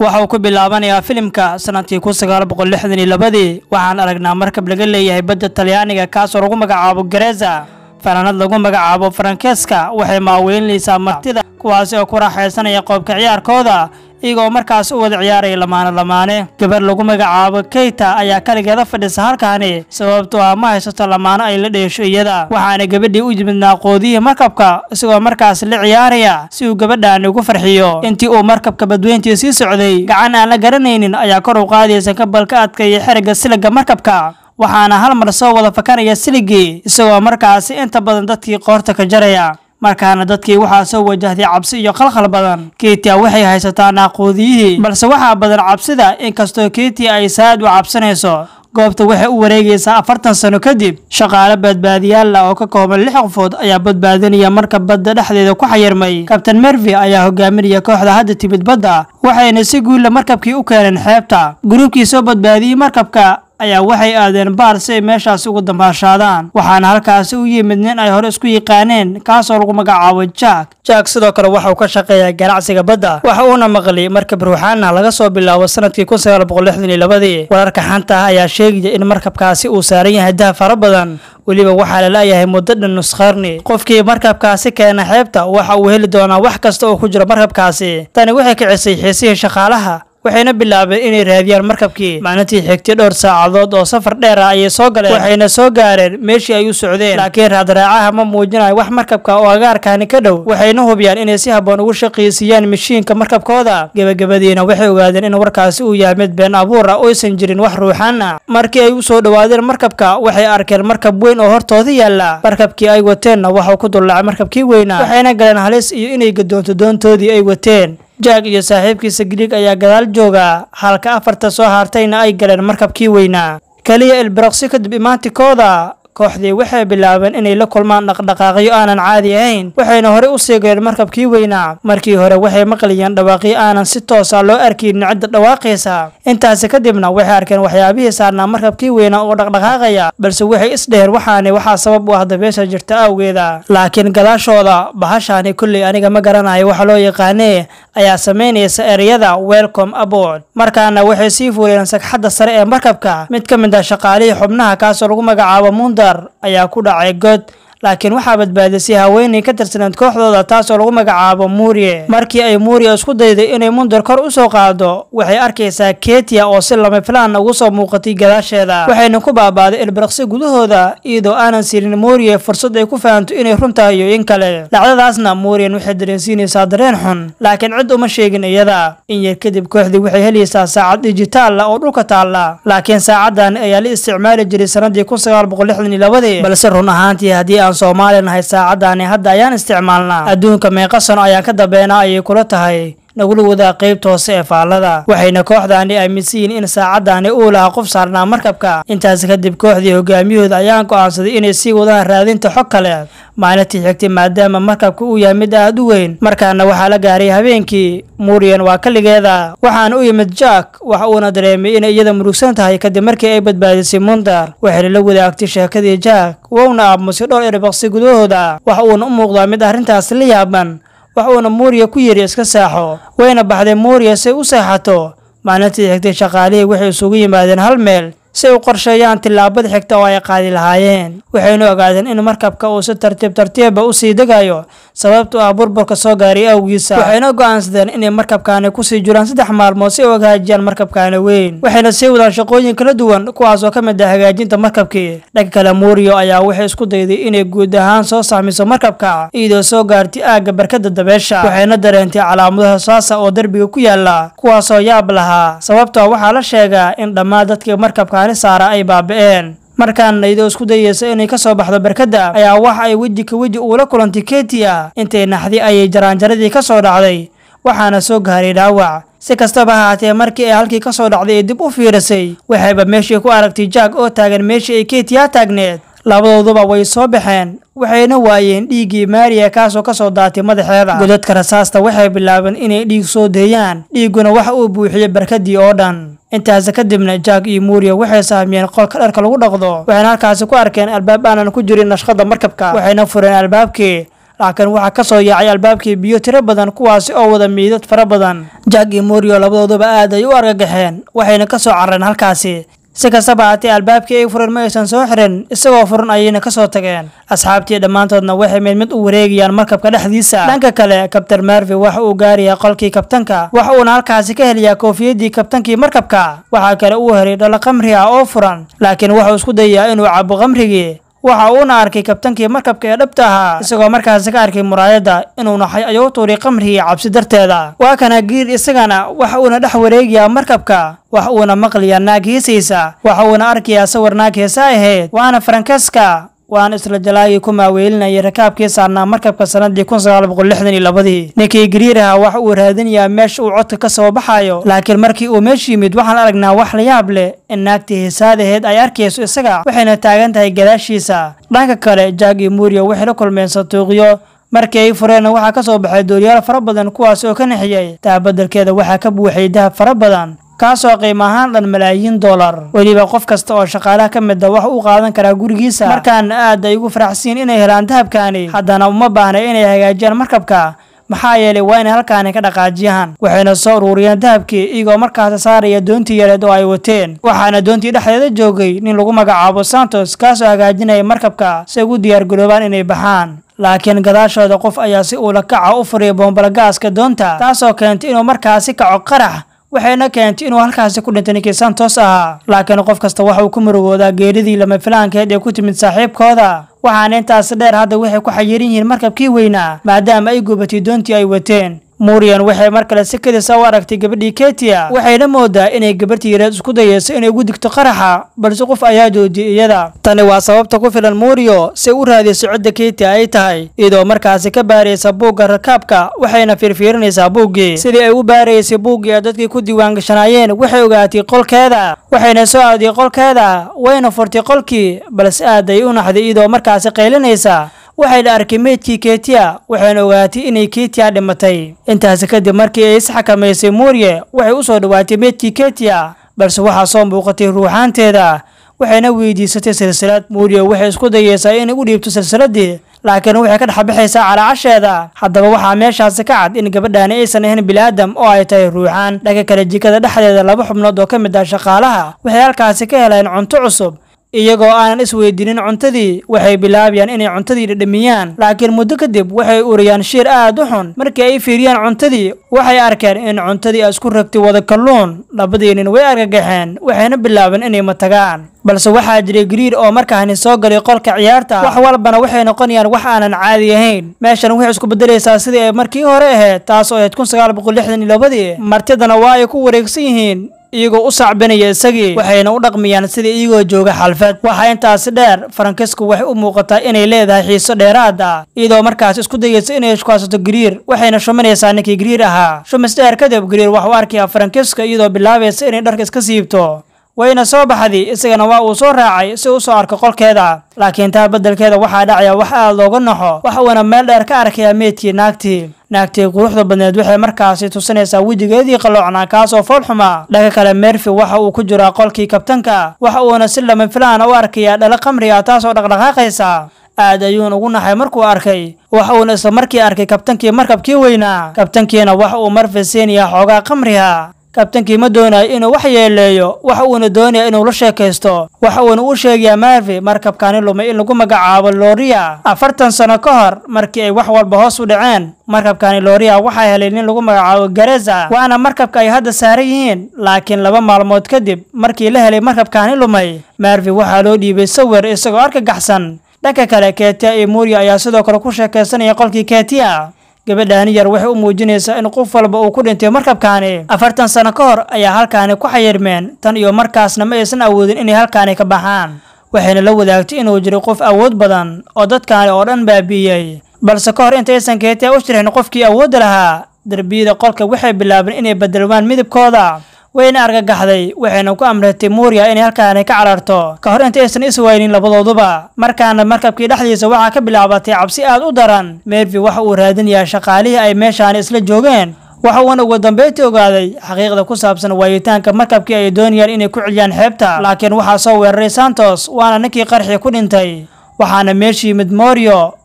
waxa uu ku bilaabanayaa filimka sanadkii kun sagaal boqol lixdan iyo labadii waxaan aragnaa markab laga leeyahay badda talyaaniga kaasoo lagu magacaabo gareza fanaanad lagu magacaabo farankeeska waxay maaweynaysaa martida kuwaasi oo ku raaxaysanaya qoobka ciyaarkooda iyagoo markaas u wada ciyaaraya lamaane lamaane gabar lagu magacaabo keyta ayaa kaligeeda fadhisa halkaani sababtoo ah ma haysato lamaano ay la dheesho iyada waxaana gabadhii u yimid naaqoodiyihii markabka isagoo markaas la ciyaaraya si uu gabadhaani ugu farxiyo intii uu markabka badweyntii sii socday gacan aan la garanaynin ayaa kor u qaadaysa kabalka adkaya xerigga siliga markabka waxaana hal mar soo wada fakanaya siligii isagoo markaasi inta badan dadkii qoorta ka jaraya markaana dadkii waxaa soo wajahday cabsi iyo khalkhal badan keitia waxay haysataa naaquudiyihii balse waxaa badan cabsida inkastoo keitia ay saad u cabsanayso goobta waxay u wareegaysaa afartan sano kadib shaqaale badbaadiyaal ah oo ka kooban lix qofood ayaa badbaadinaya marka badda dhexdeeda ku xayirmay kabtain mervi ayaa hogaaminaya kooxda hadda timid badda waxayna si guulla markabkii u keeneen xeebta gruubkii soo badbaadiyey markabka ayaa waxay aadeen baar si ay meeshaasi ugu dambaashaadaan waxaana halkaasi u yimid nin ay hore isku yaqaaneen kaasoo lagu magacaabo jack jack sidoo kale waxa uu ka shaqeeyaa ganacsiga badda waxa uuna maqlay markab ruuxaana laga soo bilaabo sanadkii kun sagaal boqol lixdan iyo labadii wararka xanta ah ayaa sheegaya in markabkaasi uu saaran yahay dahab fara badan weliba waxaa la la'yahay muddo dhan nuskarni qofkii markabkaasi keena xeebta waxa uu heli doonaa wax kasta oo ku jira markabkaasi tani waxay kicisay xiisihii shaqaalaha waxayna bilaabeen inay raadiyaan markabkii maalintii xigtay dhowr saacadood oo safar dheer ah ayay soo galeen waxayna soo gaareen meeshii ay u socdeen laakiin raadraacaha ma muujinayo wax markabka oo agaarkaani ka dhow waxayna hubiyaan inay si habboon ugu shaqaysiiyaan mashiinka markabkooda gebagabadiina waxay ogaadeen in warkaasi uu yahay mid been abuur ah oysan jirin wax ruuxaan ah markii ay u soo dhowaadeen markabka waxay arkeen markab weyn oo hortooda yaalla markabkii ay wateenna waxuu ku dullacay markabkii weynaa waxayna galeen halis iyo inay gadoonto doontoodii ay wateen jack iyo saaxiibkiisa griig ayaa gadaal jooga halka afarta soo hartayna ay galeen markabkii weynaa keliya ilbiraqsi kadib imaantikooda kooxdii waxay bilaabeen inay la kulmaan dhaqdhaqaaqyo aanan caadi ahayn waxayna horey u sii galeen markabkii weynaa markii hore waxay maqlayeen dhawaaqyo aanan si toosa loo arkaynin cidda dhawaaqaysa intaasi kadibna waxay arkeen waxyaabihii saarnaa markabkii weynaa oo dhaqdhaqaaqaya balse waxay isdheheen waxaani waxaa sabab u ah dabeesha jirta awgeeda laakiin gadaashooda bahashaani kulley aniga ma garanayo waxa loo yaqaanee ayaa samaynaysa ereyada welcome aboard markaana waxay sii fuuleen sagxadda sare ee markabka mid ka mid ah shaqaalihii xubnaha kaasoo lagu magacaabo munda ayaa ku dhacay god laakiin waxaa badbaadisay haweenay ka tirsaneed kooxdooda taasoo lagu magacaabo muuriye markii ay muuriya isku dayday inay mundar kor u soo qaado waxay arkaysaa ketia oo si lama filaan ugu soo muuqatay gadaasheeda waxayna ku baabaaday ilbiraqsi gudahooda iyadoo aanan siinin muuriye fursad ay ku fahanto inay run tahay iyo in kale dhacdadaasna muuriyan waxay dareensiinaysaa dareen xun laakiin cid uma sheegin iyada in yar kadib kooxdii waxay helaysaa saacad dijitaal ah oo dhulka taalla laakiin saacadan ayaa la isticmaali jiray sanadii kun sagaal boqol lixdan iyo labadii balse run ahaantii haddii aan soomaali nahay saacaddaani hadda ayaan isticmaalnaa adduunka meeqa sano ayaan ka dambeynaa ayay kula tahay nagula wadaa qaybta hoose ee faallada waxayna kooxdaani aaminsan yihiin in saacaddaani uu lahaa qof saarnaa markabka intaas kadib kooxdii hogaamiyahooda ayaan go'aansaday inay sii wadaan raadinta xog kale maalintii xigtay maadaama markabka uu yahay mid aad u weyn markaana waxaa la gaaray habeenkii muuriyan waa kaligeeda waxaana u yimid jack waxa uuna dareemay inay iyada murugsan tahay kadib markii ay badbaadisay mundar waxayna la wadaagtay sheekadii jack wouna aamusay dhowr erbaqsi gudahooda waxa uuna u muuqdaa mid arrintaas la yaaban wax uuna muuriya ku yidhi iska saaxo wayna baxday muuriya si ay u seexato maalintii xigtay shaqaalihii waxay isugu yimaadeen hal meel si ay u qorsheeyaan tillaabada xigta oo ay qaadi lahaayeen waxayna ogaadeen in markabka uu si tartiib tartiiba u sii degayo sababtu ah burburka soo gaaray awgiisa waxayna go'aansadeen inay markabkaani kusii jiraan saddex maalmood si ay u hagaajiyaan markabkaani weyn waxayna sii wadaan shaqooyin kala duwan kuwaas oo ka mid ah hagaajinta markabkii dhanka kale muuriyo ayaa waxay isku dayday inay guud ahaan soo saamiso markabka iyadoo soo gaartay aagga barkada dabeesha waxayna dareentay calaamadaha saasa oo derbiga ku yaala kuwaasoo yaab lahaa sababtoo waxaa la sheegaa in dhammaan dadkii markabka saara ay baabi'een markaana iyadoo isku dayeysa inay ka soo baxdo barkadda ayaa wax ay weji ka weji uula kulantay ketia intay naxdi ayay jaraanjaradii ka soo dhacday waxaana soo gaaray dhaawac si kastaba ahaatee markii ay halkii ka soo dhacday ee dib u fiirisay waxayba meeshii ku aragtay jack oo taagan meeshii ay ketia taagneed labadooduba way soo baxeen waxayna waayeen dhiiggii maariya kaasoo ka soo daatay madaxeeda godadka rasaasta waxay bilaabeen inay dhiig soo deeyaan dhiigguna waxa uu buuxiyey barkadii oo dhan intaasi kadibna jack iyo muuriya waxay sahamiyeen qolka dharka lagu dhaqdo waxayna halkaasi ku arkeen albaab aanan ku jirin nashqada markabka waxayna fureen albaabkii laakiin waxaa ka soo yaacay albaabkii biyo tiro badan kuwaasi oo wada miidad fara badan jack iyo morio labadooduba aad ay u argagaxeen waxayna ka soo carareen halkaasi si kastaba haatee albaabkii ay furan ma aysan soo xirin isagoo furan ayayna ka soo tageen asxaabtii dhammaantoodna waxay mid mid u wareegayaan markabka dhexdiisa dhanka kale kabtan marvi waxa uu gaarayaa qolkii kabtanka waxa uuna halkaasi ka helayaa koofiyadii kabtankii markabka waxaa kale uu helay dhalo khamri ah oo furan laakiin wuxuu isku dayayaa inuu cabo khamrigii waxa uuna arkay kabtankii markabka ee dhabta ahaa isagoo markaasi ka arkay muraayadda inuu naxay ayuu tuuray khamrigii cabsi darteeda waa kana giir isagana waxa uuna dhex wareegayaa markabka waxa uuna maqlayaa naag heesaysa waxa uuna arkayaa sawir naag heesa ahayd waana farankeska waana isla jalaagii ku maaweelinayay rakaabkii saarnaa markabka sanadii kun sagaal boqol lixdan iyo labadii ninkii gariir ahaa waxa uu raadinayaa meesha uu codka ka soo baxayo laakiin markii uu meesha yimid waxaan aragnaa wax la yaab leh in naagtii heesaadaheed ay arkayso isaga waxayna taagan tahay gadaashiisa dhanka kale jack iyo muuriyo waxay la kulmeen sanduuqyo markii ay fureenna waxaa ka soo baxay dooriyaal fara badan kuwaas oo ka nixiyey dahabadalkeeda waxaa ka buuxay dahab fara badan kaasoo qiimo ahaan dhan malaayiin dollar weliba qof kasta oo shaqaalaha ka mid a wax u qaadan karaa gurigiisa markaana aad ay ugu faraxsiin inay helaan dahabkaani haddana uma baahna inay hagaajiyaan markabka maxaa yeelay waa inay halkaani ka dhaqaajiyaan waxayna soo uruuriyeen dahabkii iyagoo markaasi saaraya doontii yareed oo ay wateen waxaana doontii dhexdeeda joogay nin lagu magacaabo santos kaasoo hagaajinaya markabka si ay ugu diyaargaroobaan inay baxaan laakiin gadaashooda qof ayaa si uula kaca u furiyay boombalagaaska doonta taasoo keentay inuu markaasi kaco qarax waxayna keentay inuu halkaasi ku dhintay ninkii santos ahaa laakiin qof kasta waxa uu ku murugoodaa geeridii lama filaankeed ee ku timid saaxiibkooda waxaana intaasi dheer hadda waxay ku xayiran yihiin markabkii weynaa maadaama ay gubatay doontii ay wateen murian waxay mar kale si kadisa u aragtay gabadhii ketia waxayna moodaa inay gabadhii yareed isku dayeyso inay ugu digto qaraxa balse qof ayaa joojiyay iyada tani waa sababta ku filan murio si u raadiso cidda ketia ay tahay iyadoo markaasi ka baaraysa buugga rakaabka waxayna fiirfiirinaysaa buuggii sidii ay u baaraysay buuggii ee dadkii ku diiwaangashanaayeen waxay ogaatay qolkeeda waxayna soo aaday qolkeeda wayna furtay qolkii balse aad ay u naxday iyadoo markaasi qaylinaysa waxayna arkay meydkii ketia waxayna ogaatay inay ketia dhimatay intaasi kadib markii ay isxakamaysay muuriye waxay u soo dhowaatay meydkii ketia balse waxaa soo muuqatay ruuxaanteeda waxayna weydiisatay silsilad muuriye waxay isku dayeysaa inay u dhiibto silsiladii laakiin waxay ka dhexbixaysaa calaacasheeda haddaba waxaa meeshaasi ka cad in gabadhaani aysan ahayn biniaadam oo ay tahay ruuxaan dhanka kale jikada dhexdeeda laba xubnood oo ka mid ah shaqaalaha waxay halkaasi ka heleen cunto cusub iyagoo aanan isweydiinin cuntadii waxay bilaabayaan inay cuntadii dhadhamiyaan laakiin muddo kadib waxay uriyaan shiir aad u xun markii ay fiiriyaan cuntadii waxay arkeen in cuntadii isku ragtay wada kalluun labadii nin way argagaxeen waxayna bilaabeen inay matagaan balse waxaa jiray gariir oo markaani soo galay qolka ciyaarta wax walbana waxay noqonayaan wax aanan caadi ahayn meeshan waxay isku bedelaysaa sidii ay markii hore ahayd taas oo ahayd kun sagaal boqol lixdan iyo labadii martidana waa ay ku wareegsan yihiin iyagoo u sacbinaya isagii waxayna u dhaqmayaan sida iyagoo jooga xalfad waxaa intaasi dheer farankisku waxay u muuqataa inay leedahay xiiso dheeraad ah iyadoo markaas isku dayeysa inay shukaasato gariir waxayna shuminaysaa ninkii gariir ahaa shumis dheer kadib gariir waxa u arkayaa farankiska iyadoo bilaabaysa inay dharka iska siibto wayna soo baxday isagana waa uu soo raacay si u soo arko qolkeeda laakiin taa beddelkeeda waxaa dhacaya wax aad looga naxo waxa uuna meel dheer ka arkayaa meydkii naagtii naagtii quruxda badneed waxay markaasi tusinaysaa wejigeedii qalloocnaa kaasoo fool xumaa dhanka kale merfi waxa uu ku jiraa qolkii kabtanka waxa uuna si lama filaana u arkayaa dhalo khamri ah taasoo dhaqdhaqaaqaysa aad ayuuna ugu naxay markuu arkay waxa uuna isla markii arkay kabtankii markabkii weynaa kabtankiina waxa uu marfi siinayaa xoogaa khamriha kabtankii ma doonayo inuu wax yeeleeyo waxa uuna doonaya inuu la sheekaysto waxa uuna u sheegayaa marvi markabkaani lumay in lagu magacaabo loria afartan sano ka hor markii ay wax walba hoos u dhaceen markabkaani loria waxaa helay nin lagu magacaabo gareza waana markabka ay hadda saaran yihiin laakiin laba maalmood kadib markii la helay markabkaani lumay marvi waxaa loo dhiibay sawir isagoo argagaxsan dhanka kale ketia iyo muria ayaa sidoo kale ku sheekaysanaya qolkii ketia gabadhaani yar waxay u muujinaysaa in qof walba uu ku dhintay markabkaani afartan sano ka hor ayaa halkaani ku xayirmeen tan iyo markaasna ma aysan awoodin inay halkaani ka baxaan waxayna la wadaagtay inuu jiray qof awood badan oo dadkaani oo dhan baabi'iyey balse ka hor intaysan keetia u shirxin qofkii awoodda lahaa derbiyada qolka waxay bilaabeen inay bedelmaan midabkooda wayna argagaxday waxayna ku amratay muuriya inay halkaani ka cararto ka hor intaysan iswaynin labadooduba markaana markabkii dhexdiisa waxaa ka bilaabatay cabsi aad u daran mervi waxa uu raadinayaa shaqaalihii ay meeshaani isla joogeen waxa uuna ugu dambeyntii ogaaday xaqiiqda ku saabsan waayitaanka markabkii ay doonayaan inay ku celiyaan xeebta laakiin waxaa soo weeraray santos waana ninkii qarxii ku dhintay waxaana meesha yimid morio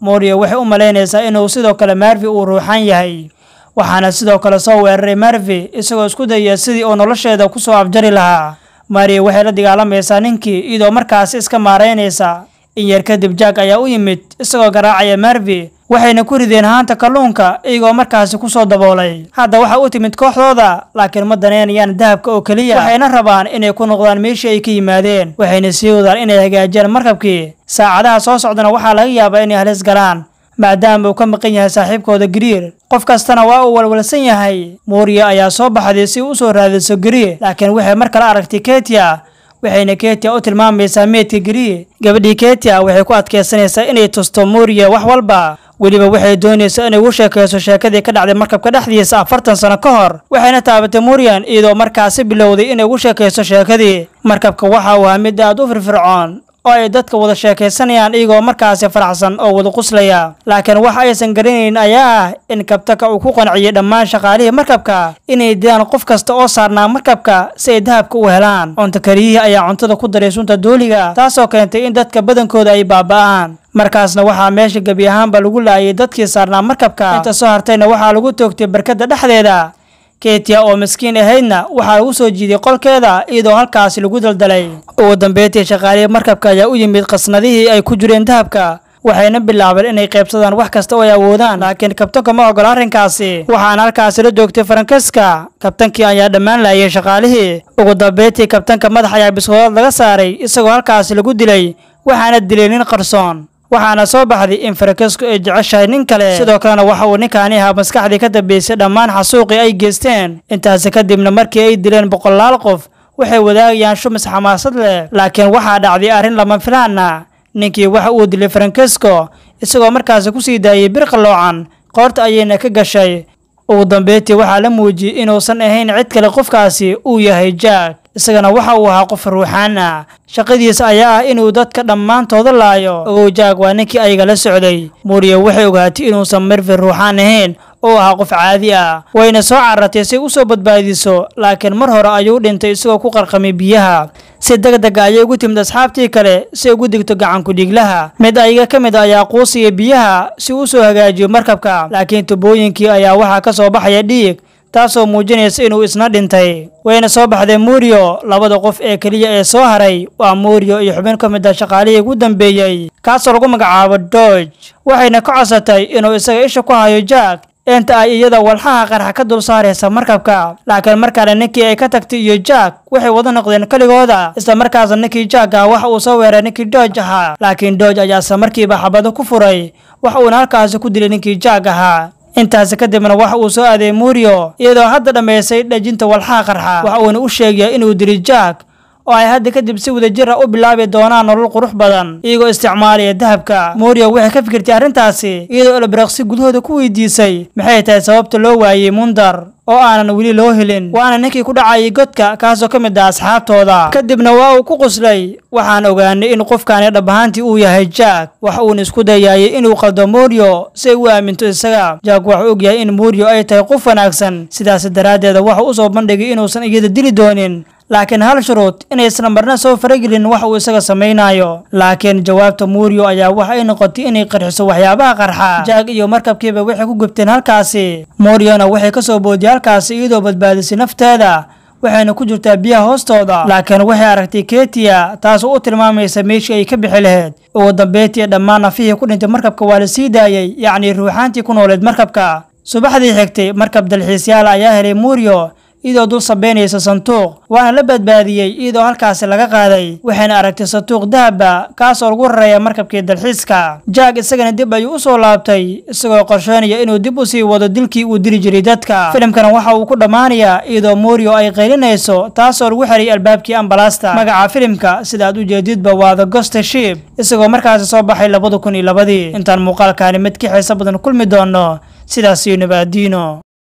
moriyo waxay u malaynaysaa inuu sidoo kale marvi uu ruuxan yahay waxaana sidoo kale soo weeraray marvi isagoo isku dayaya sidii uu nolosheeda ku soo afjari lahaa mariya waxay la dagaalamaysaa ninkii iyadoo markaasi iska maaraynaysa in yar kadib jack ayaa u yimid isagoo garaacaya marvi waxayna ku rideen haanta kalluunka iyagoo markaasi ku soo daboolay hadda waxa u timid kooxdooda laakiin ma daneynayaan dahabka oo keliya waxayna rabaan inay ku noqdaan meeshii ay ka yimaadeen waxayna sii wadaan inay hagaajiyaan markabkii saacadaha soo socdana waxaa laga yaabaa inay halis galaan maadaama uu ka maqan yahay saaxiibkooda gariir qof kastana waa uu walwalsan yahay muuriya ayaa soo baxday si u soo raadiso gariir laakiin waxay mar kale aragtay ketia waxayna ketia u tilmaamaysaa meydka gariir gabadhii ketia waxay ku adkaysanaysaa inay tusto muuriya wax walba weliba waxay doonaysaa inay ugu sheekayso sheekadii ka dhacday markabka dhexdiisa afartan sano ka hor waxayna taabatay murian iyadoo markaasi bilowday inay ugu sheekayso sheekadii markabka waxa uu ahaa mid aad u firfircoon oo ay dadka wada sheekaysanayaan iyagoo markaasi faraxsan oo wada quslaya laakiin waxa aysan garanayn ayaa ah in kabtaka uu ku qanciyey dhammaan shaqaalihii markabka inay dilaan qof kasta oo saarnaa markabka si ay dahabka u helaan cunto kariyihii ayaa cuntada ku daray sunta dooliga taasoo keentay in dadka badankooda ay baaba'aan markaasna waxaa meesha gebi ahaanba lagu laayay dadkii saarnaa markabka inta soo hartayna waxaa lagu toogtay barkadda dhexdeeda ketia oo miskiin ahaydna waxaa lagu soo jiiday qolkeeda iyadoo halkaasi lagu daldalay ugu dambeyntii shaqaalihii markabka ayaa u yimid qasnadihii ay ku jireen dahabka waxayna bilaabeen inay qaybsadaan wax kasta oo ay awoodaan laakiin kabtanka ma ogola arrinkaasi waxaana halkaasi la joogtay farankeska kabtankii ayaa dhammaan laayay shaqaalihii ugu dambeyntii kabtanka madax ayaa biskoodad laga saaray isagoo halkaasi lagu dilay waxaana dilay nin qarsoon waxaana soo baxday in farakesku ay jeceshahay nin kale sidoo kalena waxa uu ninkaani ahaa maskaxdii ka dambeysay dhammaan xasuuqii ay geysteen intaasi kadibna markii ay dileen boqolaal qof waxay wadaagayaan shumis xamaasad leh laakiin waxaa dhacday arrin lama filaana ninkii waxa uu dilay farankesko isagoo markaasi ku sii daayay bir qalloocan qoorta ayayna ka gashay ugu dambeyntii waxaa la muujiyey inuusan ahayn cid kale qofkaasi uu yahay jack isagana waxa uu ahaa qof ruuxaan ah shaqadiisa ayaa ah inuu dadka dhammaantooda laayo ogow jack waa ninkii ayaga la socday muriya waxay ogaatay inuusan marvin ruuxaan ahayn oo ahaa qof caadi ah wayna soo carartay si u soo badbaadiso laakiin mar hore ayuu dhintay isagoo ku qarqamay biyaha si deg dega ayay ugu timid asxaabtii kale si ugu digto gacanku dhiiglaha mid ayaga ka mid ayaa quusiya biyaha si uu soo hagaajiyo markabka laakiin tubooyinkii ayaa waxaa ka soo baxaya dhiig taasoo muujinaysa inuu isna dhintay wayna soo baxdeen muriyo labada qof ee keliya ee soo haray waa muriyo iyo xubin ka mid ah shaqaalihii ugu dambeeyey kaasoo lagu magacaabo dodge waxayna ka codsatay inuu isaga isha ku hayo jack inta ay iyada walxaha qarxa ka dul saaraysa markabka laakiin markaana ninkii ay ka tagtay iyo jack waxay wada noqdeen keligooda isla markaasna ninkii jack ah waxa uu soo weeray ninkii dodge ahaa laakiin dodge ayaa isla markiiba xabado ku furay waxa uuna halkaasi ku dilay ninkii jack ahaa intaasi kadibna waxa uu soo aaday muriyo iyadoo hadda dhammaysay dhejinta walxaha qarxa waxa uuna u sheegaya inuu dili jack oo ay hadda kadib si wadajir ah u bilaabi doonaan nolol qurux badan iyagoo isticmaalaya dahabka muriyo waxay ka fikirtay arrintaasi iyadoo elbraqsi gudahooda ku weydiisay maxay tahay sababta loo waayey mundar oo aanan weli loo helin waana ninkii ku dhacayay godka kaasoo ka mid ah asxaabtooda kadibna waa uu ku quslay waxaan ogaanay in qofkaani dhab ahaantii uu yahay jack waxa uuna isku dayaayay inuu qaldo muriyo si ay u aaminto isaga jack waxuu ogyahay in muriyo ay tahay qof wanaagsan sidaas daraaddeeda waxa u soo bandhigay inuusan iyada dili doonin laakiin hal shuruud inaysan marna soo faragelin wax uu isaga samaynayo laakiin jawaabta muriyo ayaa waxa ay noqotay inay qarxiso waxyaabaha qarxa jack iyo markabkiiba waxay ku gubteen halkaasi muriyona waxay ka soo boodiyay halkaasi iyadoo badbaadisay nafteeda waxayna ku jirtaa biyaha hoostooda laakiin waxay aragtay ketia taasoo u tilmaamaysa meeshii ay ka bixi lahayd ugu dambeyntii dhammaan nafihii ku dhintay markabka waa la sii daayey yacnii ruuxaantii ku nooleed markabka subaxdii xigtay markab dalxiisyaal ayaa helay muriyo iyadoo dul sabeynaysa sanduuq waana la badbaadiyey iyadoo halkaasi laga qaaday waxayna aragtay sanduuq dahaba kaasoo lagu raraya markabkii dalxiiska jack isagana dib ayuu u soo laabtay isagoo qorsheynaya inuu dib u sii wado dilkii uu dili jiray dadka filimkana waxa uu ku dhammaanayaa iyadoo muriyo ay qaylinayso taasoo lagu xirayay albaabkii ambalaasta magaca filimka sida aad ujeedidba waa the ghost ship isagoo markaasi soo baxay labada kun iyo labadii intaan muuqaalkaani mid ka xiiso badan kulmi doono sidaas iyo nabaadiino